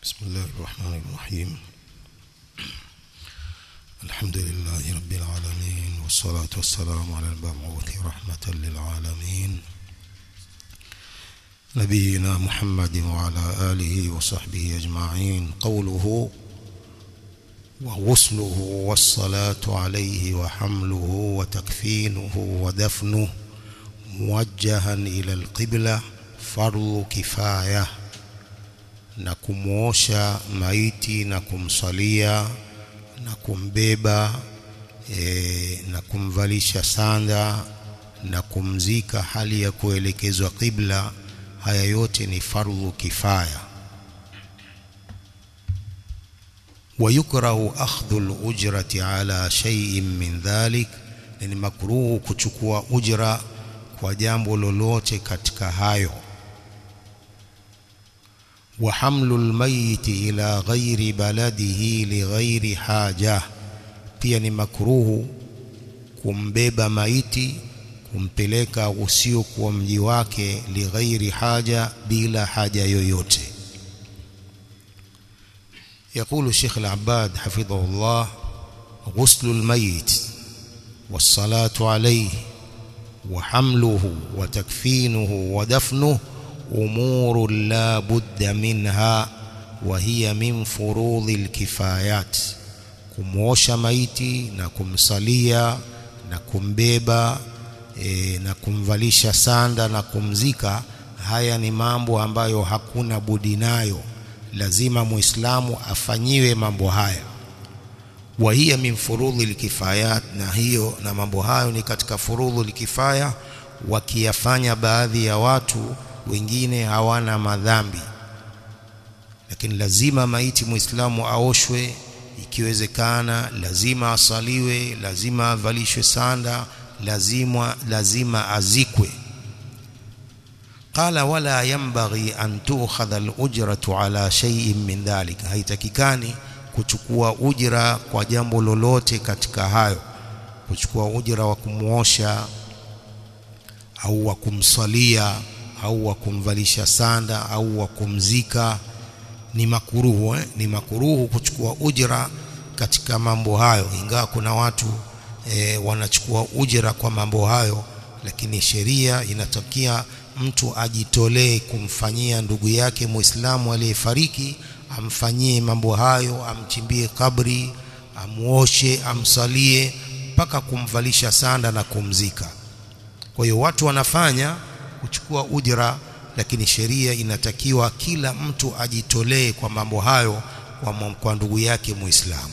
بسم الله الرحمن الرحيم الحمد لله رب العالمين والصلاة والسلام على المبعوث رحمة للعالمين نبينا محمد وعلى آله وصحبه أجمعين قوله وغسله والصلاة عليه وحمله وتكفينه ودفنه موجها إلى القبلة فرض كفاية na kumwosha maiti na kumsalia na kumbeba e, na kumvalisha sanda na kumzika hali ya kuelekezwa qibla haya yote ni fardhu kifaya ويكره أخذ الأجرة على شيء من ذلك ni makruhu kuchukua ujra kwa jambo lolote katika hayo وحمل الميت إلى غير بلده لغير حاجة pia ni makruhu kumbeba maiti kumpeleka usiokuwa mji wake lighairi haja bila haja yoyote يقول الشيخ العباد حفظه الله غسل الميت والصلاة عليه وحمله وتكفينه ودفنه أمور لا بد منها وهي من فروض الكفايات kumwosha maiti na kumsalia na kumbeba e, na kumvalisha sanda na kumzika haya ni mambo ambayo hakuna budi nayo lazima muislamu afanyiwe mambo haya wa hiya min furudhi likifayat na hiyo na mambo hayo ni katika furudhu likifaya wakiyafanya baadhi ya watu wengine hawana madhambi lakini lazima maiti muislamu aoshwe ikiwezekana lazima asaliwe lazima avalishwe sanda lazima lazima azikwe qala wala yanbaghi an tu'khadha al-ujratu ala shay'in min dhalik haitakikani kuchukua ujira kwa jambo lolote katika hayo kuchukua ujira wa kumuosha au wa kumsalia au wa kumvalisha sanda au wa kumzika ni makuruhu eh? ni makuruhu kuchukua ujira katika mambo hayo ingawa kuna watu eh, wanachukua ujira kwa mambo hayo lakini sheria inatakia mtu ajitolee kumfanyia ndugu yake muislamu aliyefariki amfanyie mambo hayo amchimbie kabri amuoshe amsalie mpaka kumvalisha sanda na kumzika kwa hiyo watu wanafanya kuchukua ujira lakini sheria inatakiwa kila mtu ajitolee kwa mambo hayo kwa, kwa ndugu yake muislamu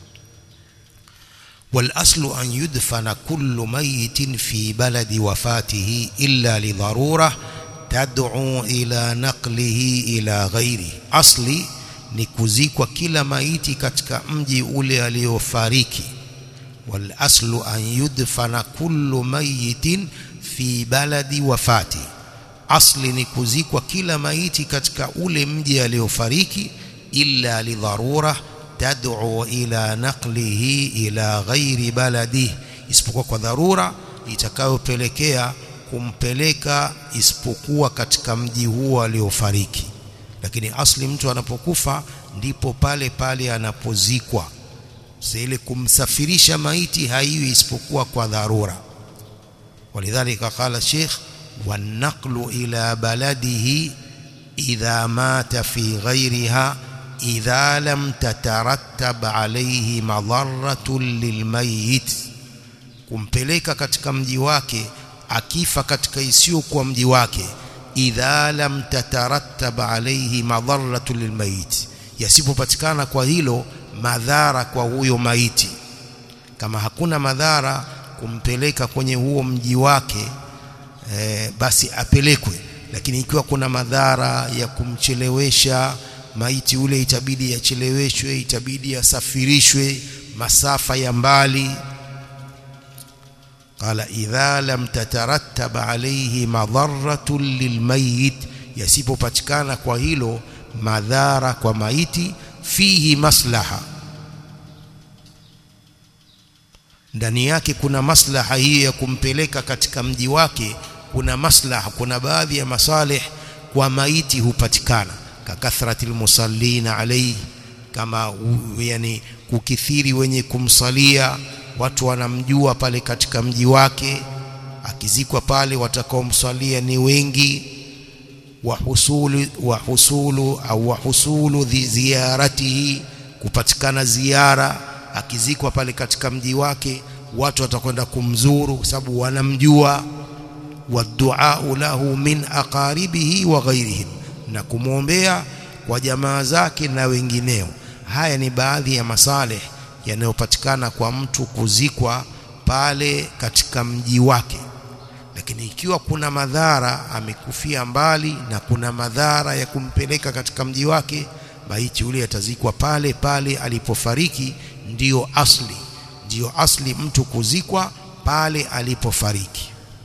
والاصل ان يدفن كل ميت في بلد وفاته الا لضروره تدعو الى نقله الى غيره اصلي ni kuzikwa kila maiti katika mji ule aliofariki wal aslu an yudfana kullu mayitin fi baladi wafati asli ni kuzikwa kila maiti katika ule mji aliofariki illa lidharura tad'u ila naqlihi ila ghairi baladihi isipokuwa kwa dharura itakayopelekea kumpeleka isipokuwa katika mji huo aliofariki lakini asli mtu anapokufa ndipo pale pale anapozikwa ile kumsafirisha maiti haiwi isipokuwa kwa dharura ولذلك قال الشيخ والنقل إلى بلده إذا مات في غيرها إذا لم تترتب عليه مضرة للميت kumpeleka katika mji wake akifa katika isiyokuwa mji wake idha lam tatarattab alayhi madharatu lilmayit yasipopatikana kwa hilo madhara kwa huyo maiti kama hakuna madhara kumpeleka kwenye huo mji wake e, basi apelekwe lakini ikiwa kuna madhara ya kumchelewesha maiti ule itabidi yacheleweshwe itabidi yasafirishwe masafa ya mbali qala idha lam tatarattab alayhi madarratun lilmayit yasipopatikana kwa hilo madhara kwa maiti fihi maslaha ndani yake kuna maslaha hii ya kumpeleka katika mji wake kuna maslaha kuna baadhi ya masalih kwa maiti hupatikana kakathrati almusallina alayhi kama yani kukithiri wenye kumsalia watu wanamjua pale katika mji wake akizikwa pale watakaomsalia ni wengi wa husulu wa husulu au wa husulu ziyaratihi kupatikana ziara akizikwa pale katika mji wake watu watakwenda kumzuru kwa sababu wanamjua wadua lahu min aqaribihi wa ghairihim na kumwombea kwa jamaa zake na wengineo haya ni baadhi ya masaleh yanayopatikana kwa mtu kuzikwa pale katika mji wake lakini ikiwa kuna madhara amekufia mbali na kuna madhara ya kumpeleka katika mji wake maiti yule atazikwa pale pale alipofariki ndiyo asli ndiyo asli mtu kuzikwa pale alipofariki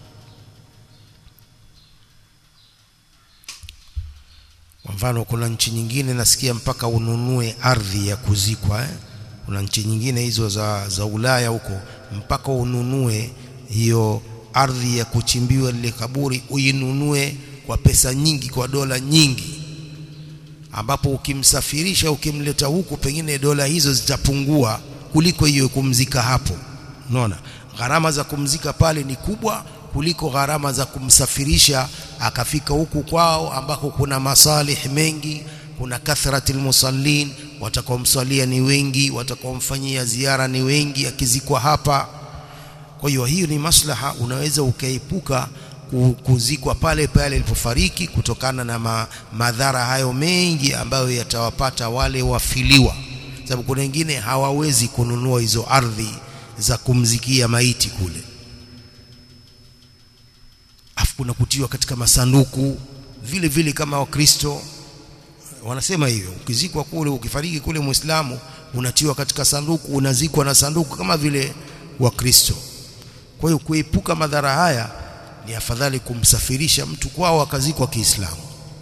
kwa mfano kuna nchi nyingine nasikia mpaka ununue ardhi ya kuzikwa eh? kuna nchi nyingine hizo za, za Ulaya huko mpaka ununue hiyo ardhi ya kuchimbiwa lile kaburi uinunue kwa pesa nyingi kwa dola nyingi ambapo ukimsafirisha ukimleta huku pengine dola hizo zitapungua kuliko hiyo kumzika hapo unaona gharama za kumzika pale ni kubwa kuliko gharama za kumsafirisha akafika huku kwao ambako kuna masalih mengi kuna kathratil musallin watakaomswalia ni wengi watakaomfanyia ziara ni wengi akizikwa hapa kwa hiyo hiyo ni maslaha unaweza ukaepuka kuzikwa pale pale alipofariki kutokana na ma, madhara hayo mengi ambayo yatawapata wale wafiliwa sababu kuna wengine hawawezi kununua hizo ardhi za kumzikia maiti kule afu kuna kutiwa katika masanduku vile vile kama wakristo wanasema hivyo ukizikwa kule ukifariki kule muislamu unatiwa katika sanduku unazikwa na sanduku kama vile wakristo kwa hiyo kuepuka madhara haya ni afadhali kumsafirisha mtu kwao akazikwa kiislamu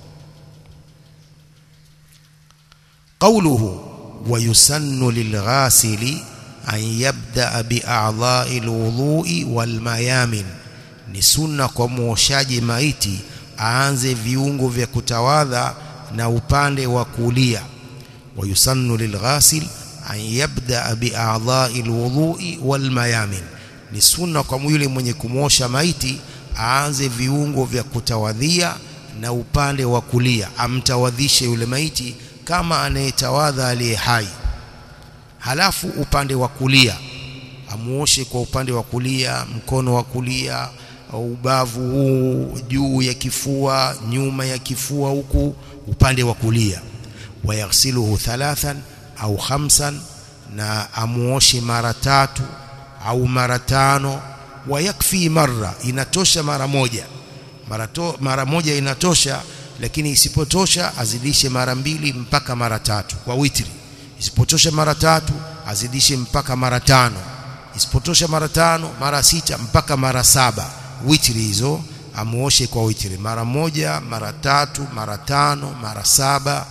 قوله ويسن للغاسل أن يبدأ بأعضاء الوضوء والميامن ni sunna kwa muoshaji maiti aanze viungo vya kutawadha na upande wa kulia wayusannu lilghasil an yabda bi'a'dha'i alwudhu'i walmayamin ni sunna kwa yule mwenye kumosha maiti aanze viungo vya kutawadhia na upande wa kulia amtawadhishe yule maiti kama anayetawadha aliye hai halafu upande wa kulia amuoshe kwa upande wa kulia mkono wa kulia ubavu huu juu ya kifua nyuma ya kifua huku upande wa kulia wayaghsiluhu thalathan au khamsan na amuoshe mara tatu au mara tano wayakfi marra inatosha mara moja mara, to, mara moja inatosha lakini isipotosha azidishe mara mbili mpaka mara tatu kwa witri isipotosha mara tatu azidishe mpaka mara tano isipotosha mara tano mara sita mpaka mara saba witri hizo amuoshe kwa witri mara moja mara tatu mara tano mara saba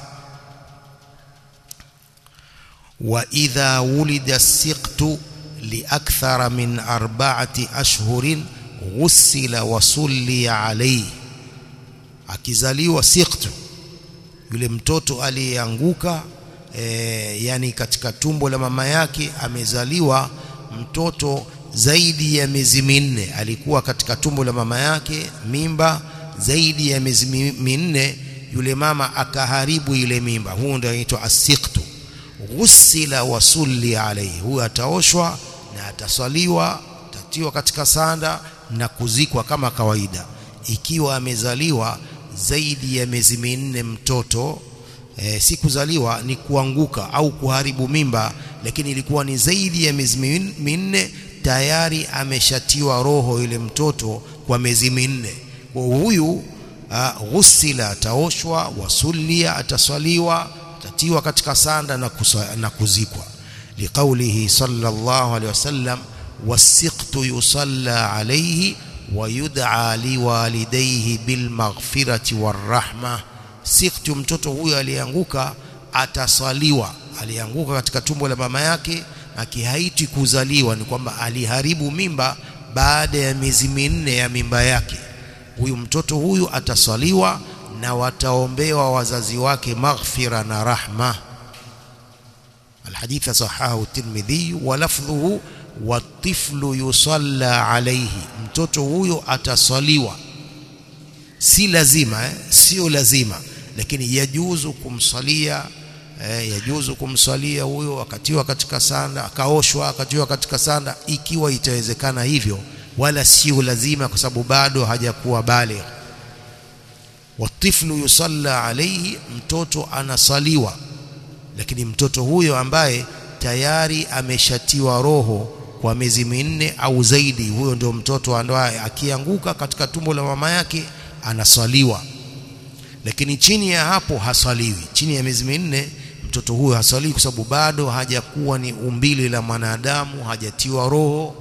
wa idha wulida siqtu liakthara min arba'ati ashhurin ghusila wa sulliya alayhi akizaliwa siqtu yule mtoto aliyeanguka e, yani katika tumbo la mama yake amezaliwa mtoto zaidi ya miezi minne alikuwa katika tumbo la mama yake mimba zaidi ya miezi minne yule mama akaharibu ile mimba huo ndio inaitwa asiqtu ghusila wa sulli alayhi huyo ataoshwa na ataswaliwa atatiwa katika sanda na kuzikwa kama kawaida ikiwa amezaliwa zaidi ya miezi minne mtoto e, si kuzaliwa ni kuanguka au kuharibu mimba lakini ilikuwa ni zaidi ya miezi minne tayari ameshatiwa roho yule mtoto kwa miezi minne kwa huyu ghusila ataoshwa wasulia ataswaliwa atatiwa katika sanda na, kusa, na kuzikwa liqaulihi sallallahu alaihi wasallam wasiqtu yusalla alayhi ويدعى لوالديه بالمغفرة والرحمة siqtu mtoto huyo alianguka ataswaliwa alianguka katika tumbo la mama yake akihaiti kuzaliwa ni kwamba aliharibu mimba baada ya miezi minne ya mimba yake huyu mtoto huyu ataswaliwa na wataombewa wazazi wake maghfira na rahma الحديث صححه الترمذي ولفظه والطفل يصلى عليه mtoto huyo atasaliwa si lazima eh? sio lazima lakini yajuzu kumsalia eh, yajuzu kumsalia huyo akatiwa katika sanda akaoshwa akatiwa katika sanda ikiwa itawezekana hivyo wala sio lazima kwa sababu bado hajakuwa baligh watiflu yusalla alayhi mtoto anasaliwa lakini mtoto huyo ambaye tayari ameshatiwa roho kwa miezi minne au zaidi huyo ndio mtoto ambaye akianguka katika tumbo la mama yake anasaliwa lakini chini ya hapo hasaliwi chini ya miezi minne mtoto huyo hasaliwi kwa sababu bado hajakuwa ni umbili la mwanadamu hajatiwa roho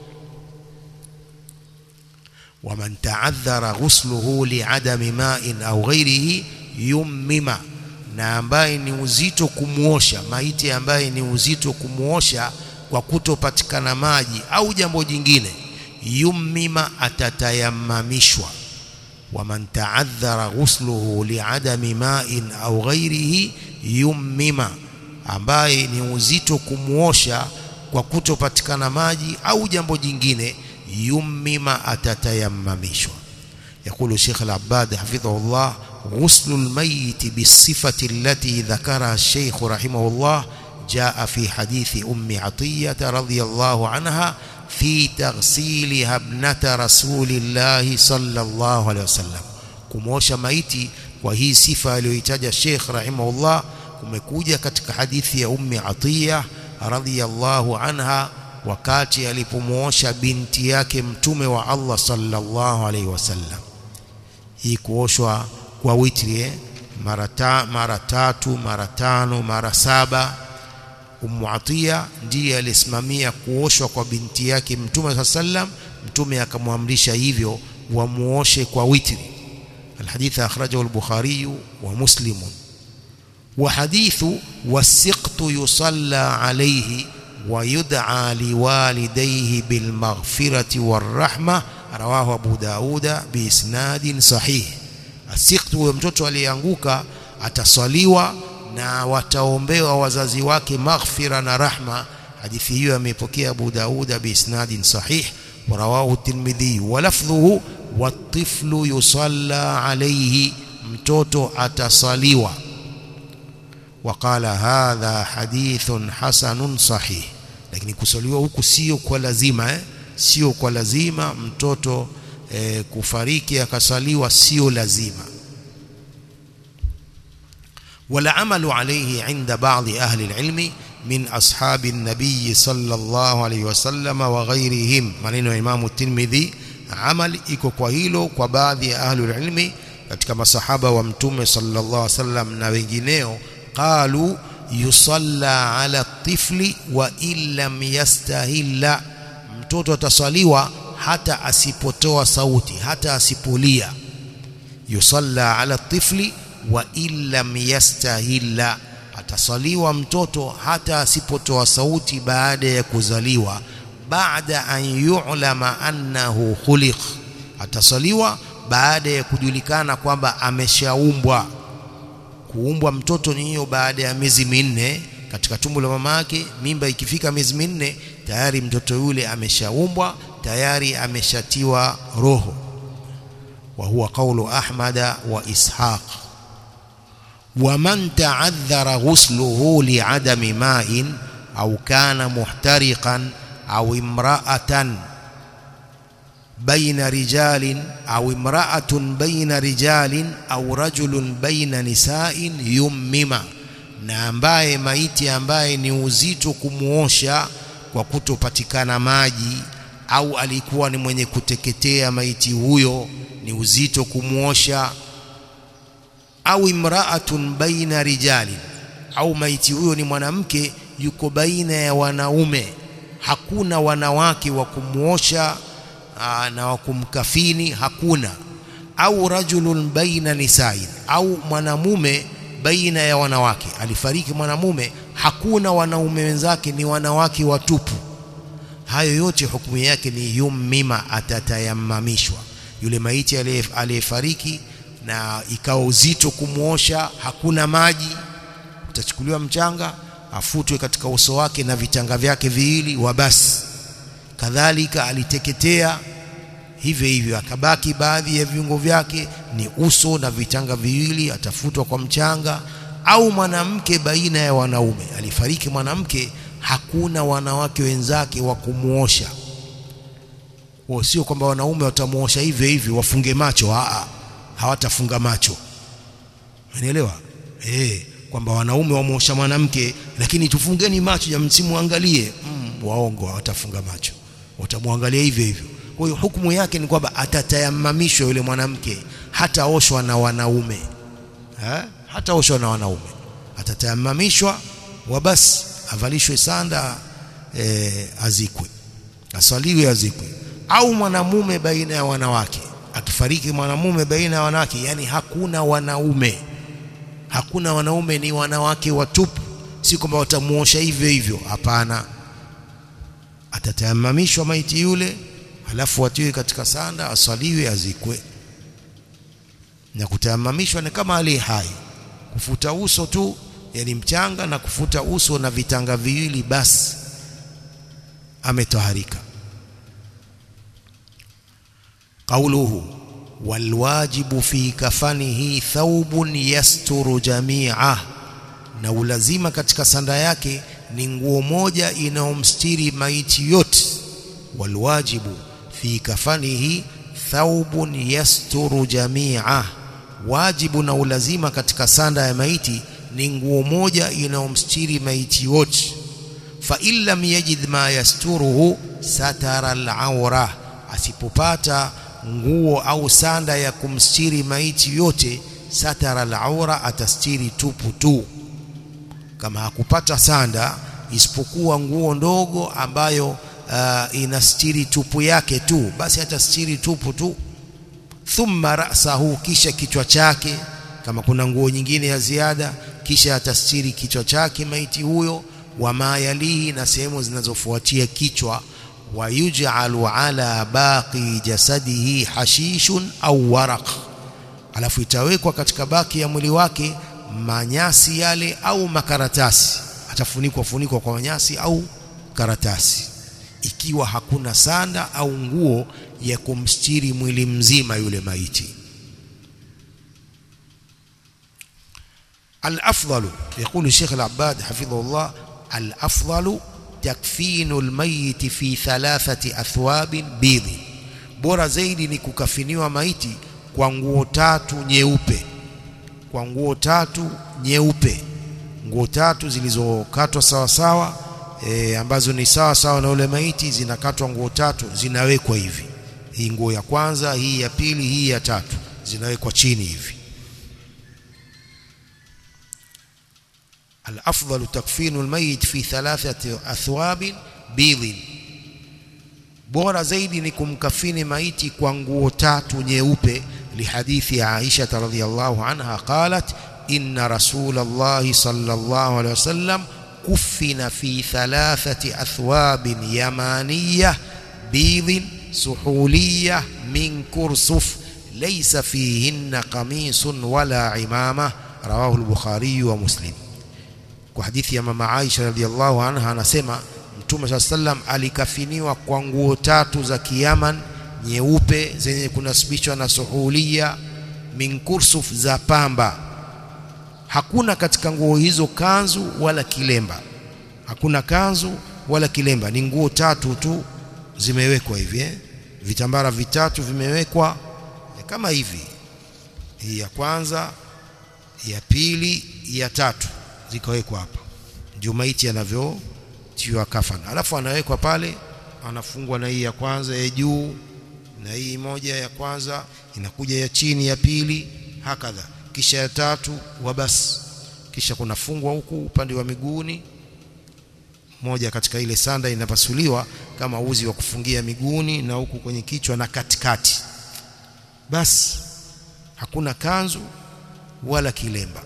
waman ta'adhara ghusluhu li'adami ma'in au ghairihi yummima na ambaye ni uzito kumuosha maiti ambaye ni uzito kumuosha kwa kutopatikana maji au jambo jingine yummima atatayamamishwa waman ta'adhara ghusluhu li'adami ma'in au ghairihi yummima ambaye ni uzito kumuosha kwa kutopatikana maji au jambo jingine yummima atatayamamishwa يقول الشيخ العباد حفظه الله غسل الميت بالصفة التي ذكرها الشيخ رحمه الله جاء في حديث أم عطية رضي الله عنها في تغسيلها ابنة رسول الله صلى الله عليه وسلم kumosha maiti kwa hii sifa aliyoitaja Sheikh rahimahullah kumekuja katika hadithi ya Ummi Atiya radhiyallahu anha wakati alipomuosha binti yake mtume wa Allah sallallahu alaihi wasallam hii kuoshwa kwa witri eh? mara ta, mara tatu mara tano mara saba Ummu Atiya ndiye alisimamia kuoshwa kwa binti yake mtume saa sallam mtume akamwamrisha hivyo wamuoshe kwa witri الحديث أخرجه البخاري ومسلم وحديث والسقط يصلى عليه ويدعى لوالديه بالمغفرة والرحمة رواه أبو داود بإسناد صحيح السقط mtoto aliyeanguka ataswaliwa na wataombewa wazazi wake maghfira na rahma hadithi hiyo amepokea Abu Dauda biisnadin sahih ورواه الترمذي ولفظه والطفل يصلى عليه mtoto atasaliwa وقال هذا حديث حسن صحيح lakini kusaliwa huku sio kwa lazima eh? sio kwa lazima mtoto eh, kufariki akasaliwa sio lazima wala amalu alayhi inda baadhi ahli alilmi min ashabi nabii sallallahu alayhi wasallam wa ghairihim maneno ya Imam Tirmidhi amal iko kwa hilo kwa baadhi ya ahli ilmi katika masahaba wa mtume sallallahu alayhi wasallam na wengineo qalu yusalla ala tifli wa illam yastahilla mtoto atasaliwa hata asipotoa sauti hata asipolia yusalla ala tifli wa illam yastahilla atasaliwa mtoto hata asipotoa sauti baada ya kuzaliwa baada an yu'lama annahu khuliq atasaliwa baada ya kujulikana kwamba ameshaumbwa kuumbwa mtoto ni hiyo baada ya miezi minne katika tumbo la mama yake mimba ikifika miezi minne tayari mtoto yule ameshaumbwa tayari ameshatiwa roho wa huwa qawlu ahmada wa ishaq ومن تعذر غسله لعدم ماء أو كان محترقا أو امرأة بين رجال أو امرأة بين رجال أو رجل بين نساء يمم na ambaye maiti ambaye ni uzito kumuosha kwa kutopatikana maji au alikuwa ni mwenye kuteketea maiti huyo ni uzito kumuosha au imra'atun baina rijali au maiti huyo ni mwanamke yuko baina ya wanaume hakuna wanawake wa kumuosha na wa kumkafini hakuna au rajulun baina nisain au mwanamume baina ya wanawake alifariki mwanamume hakuna wanaume wenzake ni wanawake watupu hayo yote hukumu yake ni yummima atatayamamishwa yule maiti aliyefariki na ikawa uzito kumwosha hakuna maji utachukuliwa mchanga afutwe katika uso wake na vitanga vyake viwili wa basi kadhalika aliteketea hivyo hivyo akabaki baadhi ya viungo vyake ni uso na vitanga viwili atafutwa kwa mchanga au mwanamke baina ya wanaume alifariki mwanamke hakuna wanawake wenzake wa kumuosha wao sio kwamba wanaume watamuosha hivyo hivyo wafunge macho a hawatafunga macho unaelewa eh kwamba wanaume wamuosha mwanamke lakini tufungeni macho ya msimuangalie mm, waongo hawatafunga macho watamwangalia hivyo hivyo kwa hiyo hukumu yake ni kwamba atatayamamishwa yule mwanamke hataoshwa na wanaume ha? hataoshwa na wanaume atatayamamishwa wa basi avalishwe sanda e, azikwe aswaliwe azikwe au mwanamume baina ya wanawake akifariki mwanamume baina ya wanawake yani hakuna wanaume hakuna wanaume ni wanawake watupu si kwamba watamuosha hivyo hivyo hapana atatayamamishwa maiti yule halafu atiwe katika sanda aswaliwe azikwe na kutayamamishwa ni kama ali hai kufuta uso tu yani mchanga na kufuta uso na vitanga viwili basi ametoharika قوله والواجب في كفنه ثوب يستر جميعه na ulazima katika sanda yake ni nguo moja inayomstiri maiti yote walwajibu fi kafanihi thawbun yasturu jamia wajibu na ulazima katika sanda ya maiti ni nguo moja inayomstiri maiti yote fa illam yajid ma yasturuhu satara al-awra asipopata nguo au sanda ya kumstiri maiti yote satara al-awra atastiri tupu tu kama hakupata sanda isipokuwa nguo ndogo ambayo uh, inastiri tupu yake tu basi atastiri tupu tu thumma ra'sahu kisha kichwa chake kama kuna nguo nyingine ya ziada kisha atastiri kichwa chake maiti huyo wama yalihi na sehemu zinazofuatia kichwa wayuj'alu ala baqi jasadihi hashishun au waraq alafu itawekwa katika baki ya mwili wake manyasi yale au makaratasi atafunikwa funikwa kwa manyasi au karatasi ikiwa hakuna sanda au nguo ya kumstiri mwili mzima yule maiti الافضل يقول الشيخ العباد حفظه الله الافضل تكفين الميت في ثلاثه اثواب بيض bora zaidi ni kukafiniwa maiti kwa nguo tatu nyeupe kwa nguo tatu nyeupe nguo tatu zilizokatwa sawa sawa e, ambazo ni sawa sawa na ule maiti zinakatwa nguo tatu zinawekwa hivi hii nguo ya kwanza hii ya pili hii ya tatu zinawekwa chini hivi الافضل تكفين الميت في ثلاثه اثواب بيض bora zaidi ni kumkafini maiti kwa nguo tatu nyeupe lihadithi ya Aisha radhiyallahu anha qalat inna rasulallahi sallallahu alayhi wasallam kuffina fi thalathati athwabin yamaniyah bidhin suhuliyah min kursuf laysa fihinna qamisun wala imama rawahu al-bukhari wa muslim kwa hadithi ya mama Aisha radhiallahu anha anasema Mtume saa sallam alikafiniwa kwa nguo tatu za Kiyaman nyeupe zenye kunasibishwa na suhulia min kursuf za pamba. Hakuna katika nguo hizo kanzu wala kilemba, hakuna kanzu wala kilemba, ni nguo tatu tu zimewekwa hivi eh? Vitambara vitatu vimewekwa kama hivi, hii ya kwanza, ya pili, ya tatu zikawekwa hapa, ndio maiti yanavyotiwa kafana. Alafu anawekwa pale, anafungwa na hii ya kwanza ya juu na hii moja ya kwanza inakuja ya chini ya pili, hakadha, kisha ya tatu wa basi, kisha kunafungwa huku upande wa miguuni, moja katika ile sanda inapasuliwa kama uzi wa kufungia miguuni na huku kwenye kichwa na katikati, basi hakuna kanzu wala kilemba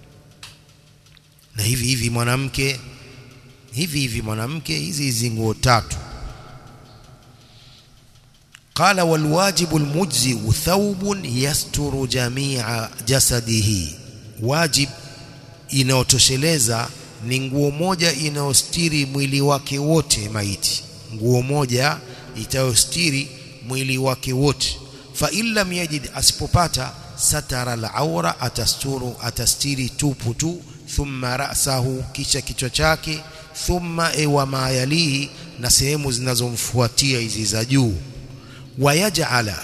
na hivi hivi mwanamke hivi hivi mwanamke hizi hizi nguo tatu قال والواجب المجزئ ثوب يستر جميع جسده واجب inayotosheleza ni nguo moja inayostiri mwili wake wote maiti nguo moja itayostiri mwili wake wote fa illam yajid asipopata satara al-awra atasturu atastiri tupu tu thumma ra'sahu kisha kichwa chake thumma ewa mayalihi na sehemu zinazomfuatia hizi za juu wayaj'ala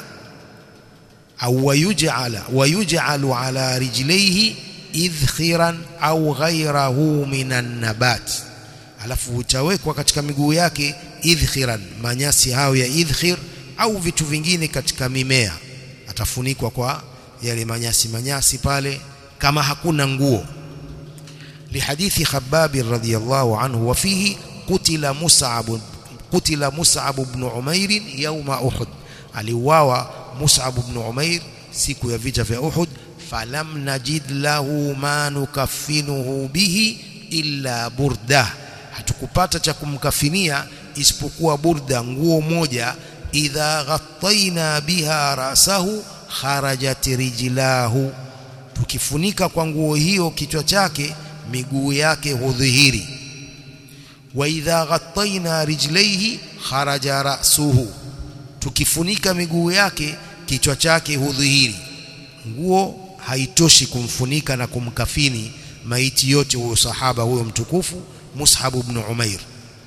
au wayuj'ala wayuj'alu ala rijlaihi idhkhiran au ghayrahu minan nabat alafu utawekwa katika miguu yake idhkhiran manyasi hayo ya idhkhir au vitu vingine katika mimea atafunikwa kwa yale manyasi manyasi pale kama hakuna nguo لحديث خباب رضي الله عنه وفيه قتل مصعب قتل مصعب بن عمير يوم أحد aliuawa Mus'ab ibn Umair siku ya vita vya Uhud falam najid lahu ma nukaffinuhu bihi illa burda hatukupata cha kumkafinia isipokuwa burda nguo moja idha ghattaina biha rasahu kharajat rijlahu tukifunika kwa nguo hiyo kichwa chake miguu yake hudhihiri wa idha ghattaina rijlaihi kharaja ra'suhu tukifunika miguu yake kichwa chake hudhihiri nguo haitoshi kumfunika na kumkafini maiti yote huyo sahaba huyo mtukufu Mus'ab ibn Umair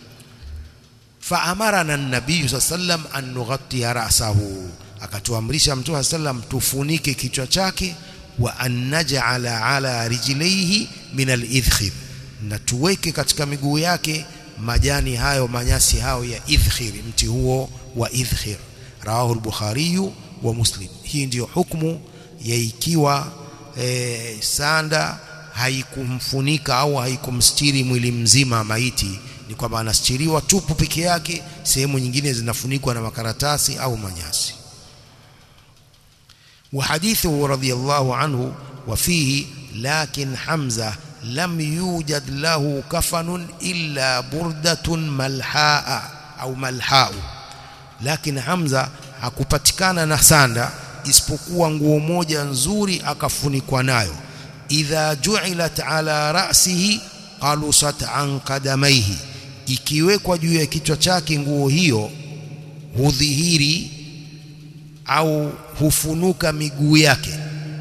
faamarana an-nabiy sallam an nughatti ra'sahu akatuamrisha mtume sallam tufunike kichwa chake wa an naj'ala ala rijlaihi min al-idhkhir na tuweke katika miguu yake majani hayo manyasi hayo ya idhkhir mti huo wa idhkhir rawahu al-bukhari wa muslim hii ndiyo hukumu ya ikiwa e, sanda haikumfunika au haikumstiri mwili mzima maiti ni kwamba anastiriwa tupu peke yake sehemu nyingine zinafunikwa na makaratasi au manyasi وحديثه رضي الله عنه وفيه لكن حمزة لم يوجد له كفن إلا بردة ملحاء أو ملحاء لكن حمزة hakupatikana na sanda isipokuwa nguo moja nzuri akafunikwa nayo idha ju'ilat ala ra'sihi qalusat an qadamaihi ikiwekwa juu ya kichwa chake nguo hiyo hudhihiri au hufunuka miguu yake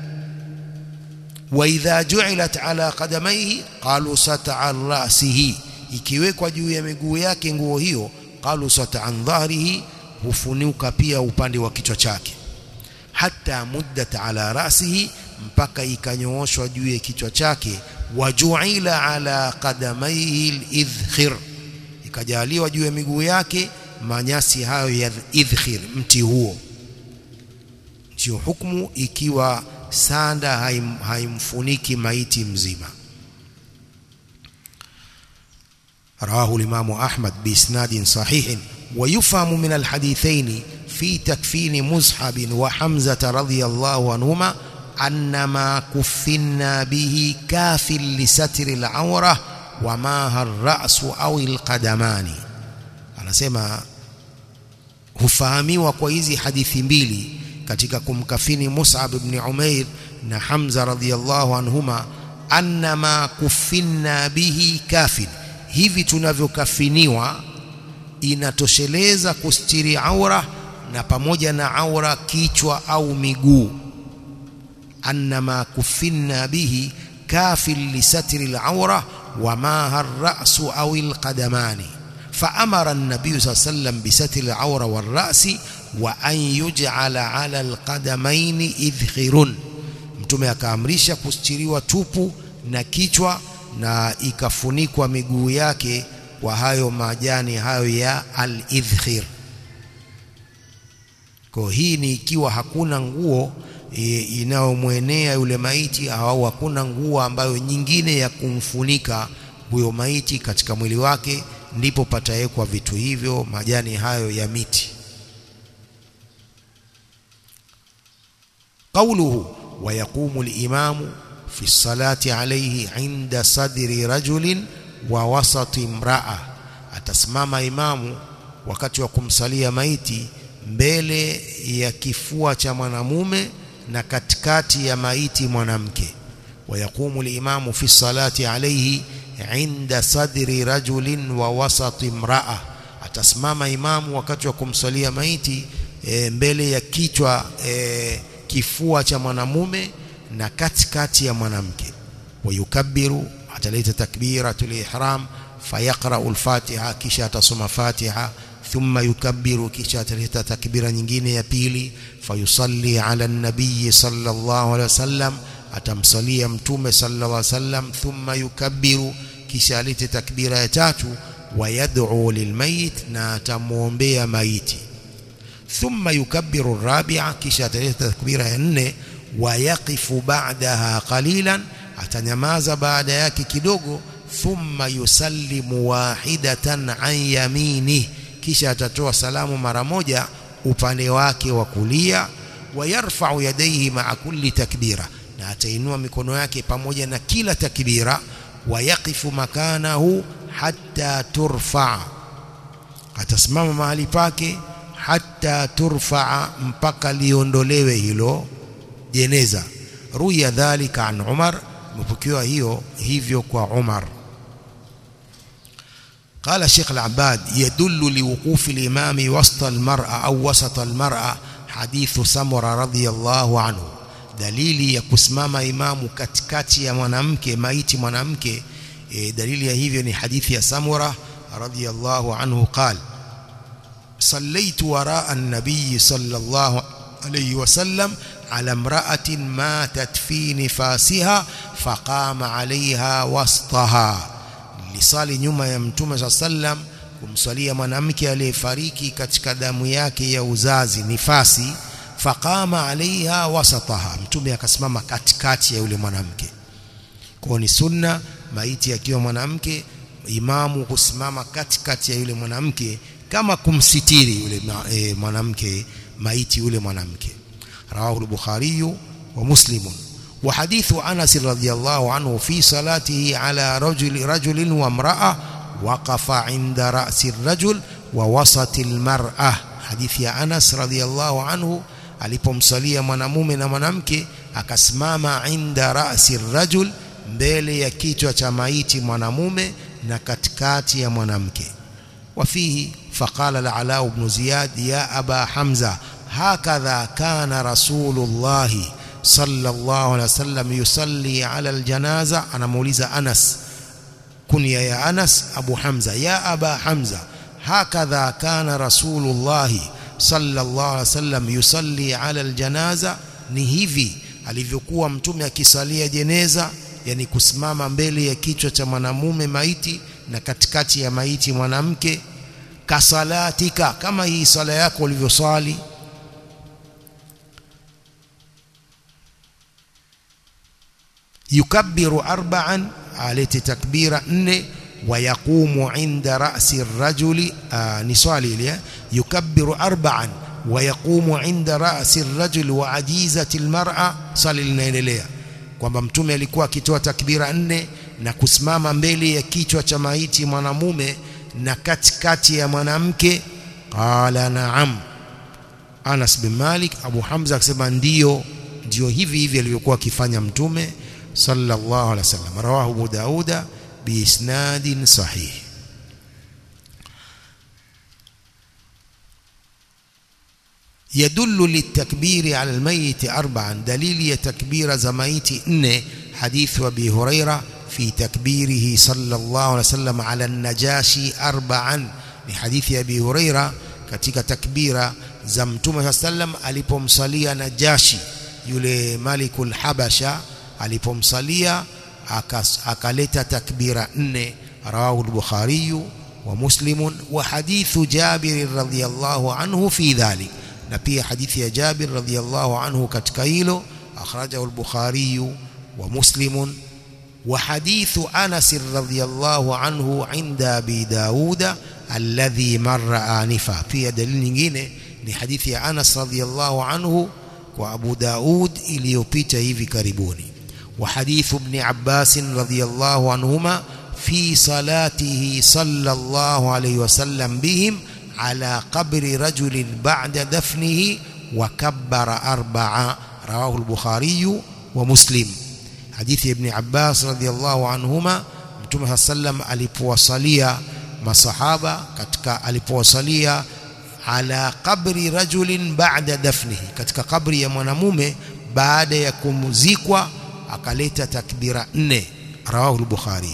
wa idha ju'ilat ala qadamaihi qalusat an ra'sihi ikiwekwa juu ya miguu yake nguo hiyo qalusat an dhahrihi hufunuka pia upande wa kichwa chake hata muddat ala rasihi mpaka ikanyooshwa juu ya kichwa chake wajuila ala qadamaihi lidhkhir ikajaliwa juu ya miguu yake manyasi hayo ya idhkhir mti huo ndio hukumu ikiwa sanda haim, haimfuniki maiti mzima رواه الإمام أحمد بإسناد صحيح ويفهم من الحديثين في تكفين مصحب وحمزة رضي الله عنهما أن ما كفنا به كاف لستر العورة وما الرأس أو القدمان anasema hufahamiwa kwa hizi hadithi mbili katika kumkafini Mus'ab ibn Umair na Hamza radhiyallahu anhuma anna ma kufinna bihi kafin hivi tunavyokafiniwa inatosheleza kustiri aura na pamoja na aura kichwa au miguu annama kufinna bihi kafil lisatri al-aura wa ma har-ra'su aw al-qadamani فأمر النبي صلى الله عليه وسلم بستر العورة والرأس وأن يجعل على القدمين إذخر mtume akaamrisha kustiriwa tupu na kichwa na ikafunikwa miguu yake kwa hayo majani hayo ya al-idhkhir kwa hii ni ikiwa hakuna nguo e, inayomwenea yule maiti au hakuna nguo ambayo nyingine ya kumfunika huyo maiti katika mwili wake ndipo patawekwa vitu hivyo majani hayo ya miti قوله ويقوم الإمام في الصلاة عليه عند صدر رجل ووسط امرأة atasimama imamu wakati wa kumsalia maiti mbele ya kifua cha mwanamume na katikati ya maiti mwanamke wayaqumu limamu fi salati alayhi inda sadri rajulin wa wasati imraa atasimama imamu wakati wa kumsalia maiti e, mbele ya kichwa e, kifua cha mwanamume na katikati ya mwanamke wayukabbiru ataleta takbiratul ihram fayaqra'u al-fatiha kisha atasoma fatiha thumma yukabbiru kisha ataleta takbira nyingine ya pili fayusalli ala an-nabiy sallallahu alaihi wasallam atamsalia mtume sallallahu alaihi wasallam thumma yukabbiru kisha alete takbira ya tatu wayad'u lilmayit na atamuombea maiti thumma yukabbiru ar-rabi'a kisha ataleta takbira ya nne wayaqifu ba'daha qalilan atanyamaza baada yake kidogo thumma yusallimu wahidatan an yamini kisha atatoa salamu mara moja upande wake wa kulia wayarfa'u yadayhi ma'a kulli takbira na atainua mikono yake pamoja na kila takbira wayaqifu makanahu hatta turfa atasimama mahali pake hatta turfa mpaka liondolewe hilo jeneza ruya dhalika an Umar imepokewa hiyo hivyo kwa Umar قال الشيخ العباد يدل لوقوف الإمام وسط المرأة أو وسط المرأة حديث سمرة رضي الله عنه dalili ya kusimama imamu katikati ya mwanamke maiti mwanamke e, dalili ya hivyo ni hadithi ya Samura radhiyallahu anhu qal sallaitu waraa an-nabiy sallallahu alayhi wasallam على امرأة ماتت في نفاسها فقام عليها وسطها lisali nyuma ya mtume sa sallam kumsalia mwanamke aliyefariki katika damu yake ya uzazi nifasi faqama alaiha wasataha mtume akasimama katikati ya yule mwanamke kwa ni sunna maiti akiwa mwanamke imamu kusimama katikati ya yule mwanamke kama kumsitiri yule e, mwanamke maiti yule mwanamke رواه البخاري ومسلم وحديث أنس رضي الله عنه في صلاته على رجل رجل وامرأة وقف عند رأس الرجل ووسط المرأة حديث يا أنس رضي الله عنه alipomsalia mwanamume na mwanamke akasimama inda rasi rajul mbele ya kichwa cha maiti mwanamume na katikati ya mwanamke wafihi faqala al-ala ibn ziyad ya aba hamza هكذا كان رسول الله صلى الله عليه وسلم يصلي على الجنازة أنا موليز أنس كنيا يا أنس أبو حمزة يا أبا حمزة هكذا كان رسول الله صلى الله عليه وسلم يصلي على الجنازة ni hivi alivyokuwa mtume akisalia jeneza yani kusimama mbele ya kichwa cha mwanamume maiti na katikati ya maiti mwanamke kasalatika kama hii sala yako ulivyoswali yukabbiru arba'an alete takbira nne ويقوم عند رأس الرجل آه نصالي ليه يكبر أربعا ويقوم عند رأس الرجل وعجيزة المرأة صلي linaendelea kwamba mtume alikuwa akitoa takbira nne na kusimama mbele ya kichwa cha maiti mwanamume na katikati ya mwanamke qala na'am Anas bin Malik Abu Hamza akasema ndio ndio hivi hivi alivyokuwa akifanya mtume sallallahu alaihi wasallam rawahu Abu Dauda biisnadin sahih يدل للتكبير على الميت أربعا دليل تكبير زميت إن حديث أبي هريرة في تكبيره صلى الله عليه وسلم على النجاشي أربعا لحديث أبي هريرة katika takbira za mtume sallam alipomsalia Najashi yule malikul habasha alipomsalia akaleta takbira nne rawahu al-bukhari wa muslim wa hadithu jabir radhiyallahu anhu fi dhalik na pia hadithi ya jabir radhiyallahu anhu katika hilo akhrajahu al-bukhari wa muslim wa hadithu anas radhiyallahu anhu inda abi dauda alladhi marra anifa pia dalili nyingine ni hadithi ya Anas radhiyallahu anhu kwa Abu Daud iliyopita hivi karibuni wa hadithu ibn Abbas radhiyallahu anhuma fi salatihi sallallahu alayhi wasallam bihim ala qabri rajulin ba'da dafnihi wa kabbara arba'a rawahu al-Bukhari wa Muslim hadithi ya Ibn Abbas radhiyallahu anhuma Mtume sallam alipowasalia masahaba katika alipowasalia ala qabri rajulin ba'da dafnihi katika kabri ya mwanamume baada ya kumzikwa akaleta takbira nne rawahu al-Bukhari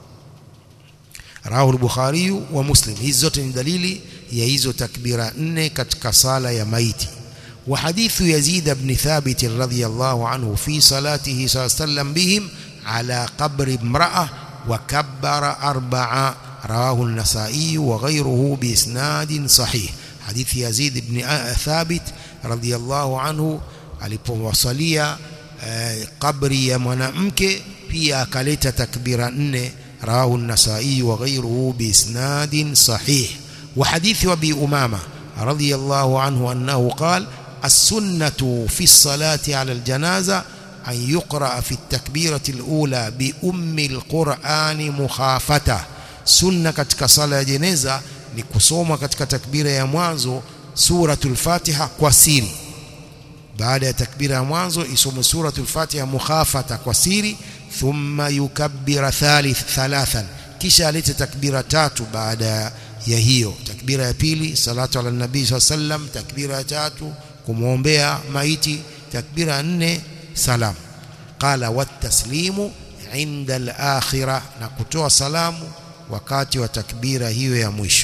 rawahu al-Bukhari wa Muslim hizi zote ni dalili ya hizo takbira nne katika sala ya maiti وحديث يزيد بن ثابت رضي الله عنه في صلاته صلى الله عليه وسلم بهم على قبر امرأة وكبر أربعة رواه النسائي وغيره بإسناد صحيح حديث يزيد بن ثابت رضي الله عنه alipowasalia kabri ya mwanamke pia akaleta takbira nne rawahu an-Nasa'i wa ghayruhu bi isnadin sahih wa hadith wa bi Umama radiyallahu anhu annahu qala السنة في الصلاة على الجنازة أن يقرأ في التكبيرة الأولى بأم القرآن مخافته سنة katika sala ya jeneza ni kusoma katika takbira ya mwanzo suratul Fatiha kwa siri baada ya takbira ya mwanzo isome suratul Fatiha mukhafata kwa siri thumma yukabbira thalith thalathan kisha alete takbira tatu baada ya hiyo takbira ya pili salatu ala nabii sallam takbira ya tatu kumwombea maiti takbira nne salam qala wataslimu inda al-akhirah na kutoa salamu wakati wa takbira hiyo ya mwisho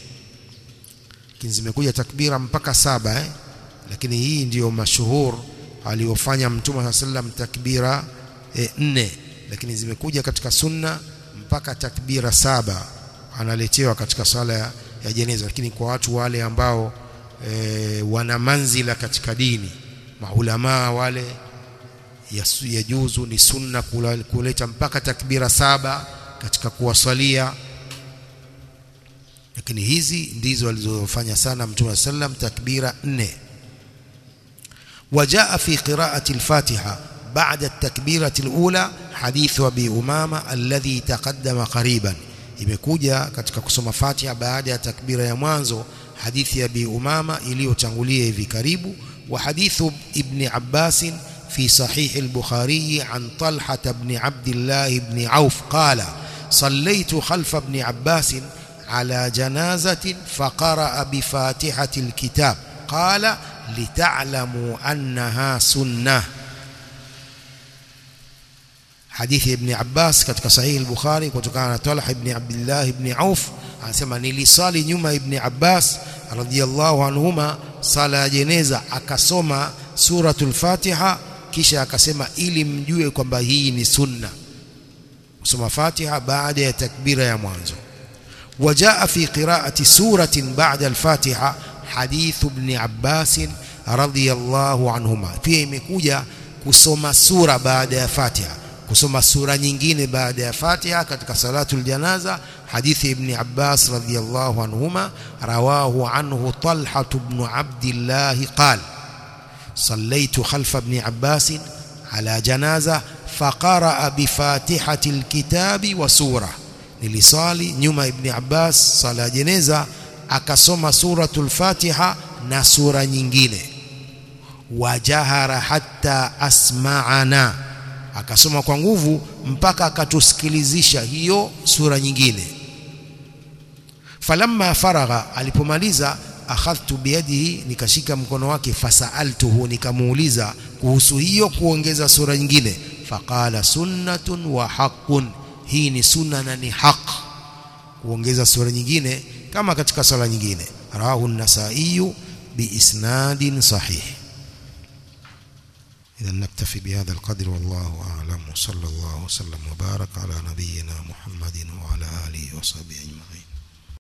lakini zimekuja takbira mpaka saba eh? lakini hii ndiyo mashuhur aliyofanya mtume sallam takbira eh, nne lakini zimekuja katika sunna mpaka takbira saba analetewa katika sala ya, ya jeneza lakini kwa watu wale ambao e, wana manzila katika dini maulamaa wale yajuzu ya ni sunna kuleta mpaka takbira saba katika kuwasalia lakini hizi ndizo alizofanya sana mtume sallam takbira nne وجاء في قراءة الفاتحة بعد التكبيرة الأولى حديث أبي أمامة الذي تقدم قريبا imekuja katika kusoma Fatiha baada ya takbira ya mwanzo hadithi ya Abi Umama iliyotangulia hivi karibu wa hadithu Ibn Abbas fi sahih al-Bukhari an Talha ibn Abdullah ibn Auf qala صليت خلف ابن عباس على جنازة فقرأ بفاتحة الكتاب قال لتعلموا أنها سنة hadithi ya Ibn Abbas katika sahihi al-Bukhari kutokana na Talha ibn Abdullah ibn Auf anasema nilisali nyuma Ibn Abbas radhiyallahu anhuma sala ya jeneza akasoma suratul Fatiha kisha akasema ili mjue kwamba hii ni sunna kusoma Fatiha baada ya takbira ya mwanzo وجاء في قراءة سورة بعد الفاتحة حديث ابن عباس رضي الله عنهما pia imekuja kusoma sura baada ya Fatiha kusoma sura nyingine baada ya Fatiha katika salatul janaza hadithi ibn Abbas radhiyallahu anhuma rawahu anhu Talha ibn Abdullah qal صليت خلف ابن عباس على جنازة فقرأ بفاتحة الكتاب وسورة nilisali nyuma ibn Abbas sala jeneza akasoma suratul Fatiha na sura nyingine wajahara hatta asma'ana akasoma kwa nguvu mpaka akatusikilizisha hiyo sura nyingine falamma faragha alipomaliza akhadhtu biyadihi nikashika mkono wake fasaaltuhu nikamuuliza kuhusu hiyo kuongeza sura nyingine faqala sunnatun wa haqqun hii ni sunna na ni haq kuongeza sura nyingine kama katika sala nyingine rawahu an-nasai biisnadin sahih إذا نكتفي بهذا القدر والله أعلم وصلى الله وسلم وبارك على نبينا محمد وعلى آله وصحبه أجمعين